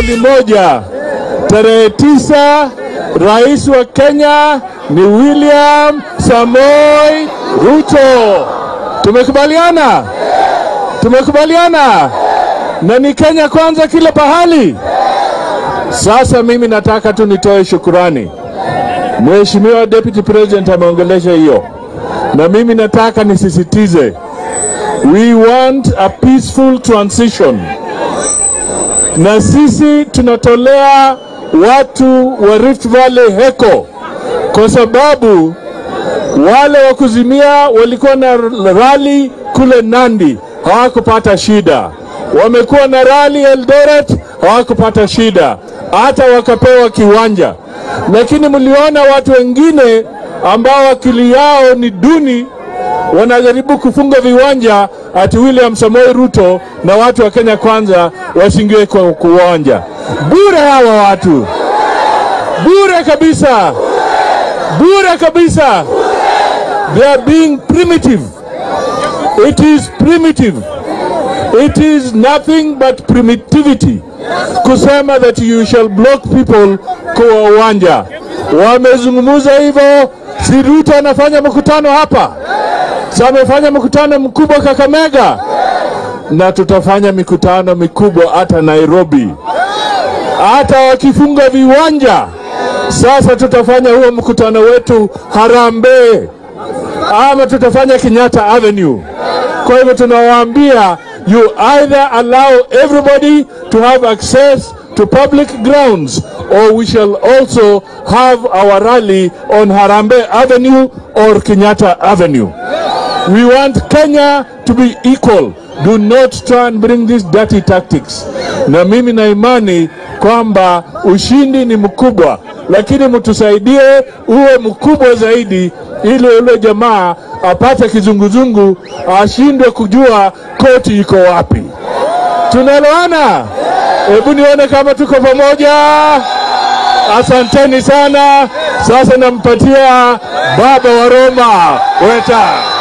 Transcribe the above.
swali moja. Tarehe tisa, rais wa Kenya ni William Samoi Ruto. Tumekubaliana, tumekubaliana, na ni Kenya kwanza kila pahali. Sasa mimi nataka tu nitoe shukurani. Mheshimiwa Deputy President ameongelesha hiyo, na mimi nataka nisisitize, we want a peaceful transition, na sisi tunatolea watu wa Rift Valley heko, kwa sababu wale wa kuzimia walikuwa na rali kule Nandi hawakupata shida, wamekuwa na rali Eldoret hawakupata shida, hata wakapewa kiwanja. Lakini mliona watu wengine ambao akili yao ni duni wanajaribu kufunga viwanja ati William Samoei Ruto na watu wa Kenya kwanza wasingiwe kwa kuwanja. Bure hawa watu, bure kabisa, bure kabisa. They are being primitive. It is primitive. It is nothing but primitivity kusema that you shall block people kwa uwanja. Wamezungumza hivyo, si Ruto anafanya mkutano hapa, si amefanya mkutano mkubwa Kakamega, na tutafanya mikutano mikubwa hata Nairobi, hata wakifunga viwanja. Sasa tutafanya huo mkutano wetu Harambee ama tutafanya Kenyatta Avenue. Kwa hivyo tunawaambia you either allow everybody to have access to public grounds or we shall also have our rally on Harambe Avenue or Kenyatta Avenue. We want Kenya to be equal. Do not try and bring these dirty tactics. Na mimi na imani kwamba ushindi ni mkubwa, lakini mtusaidie uwe mkubwa zaidi, ili yule jamaa apate kizunguzungu, ashindwe kujua koti iko wapi. Tunaelewana? Hebu nione kama tuko pamoja. Asanteni sana. Sasa nampatia baba wa Roma Weta.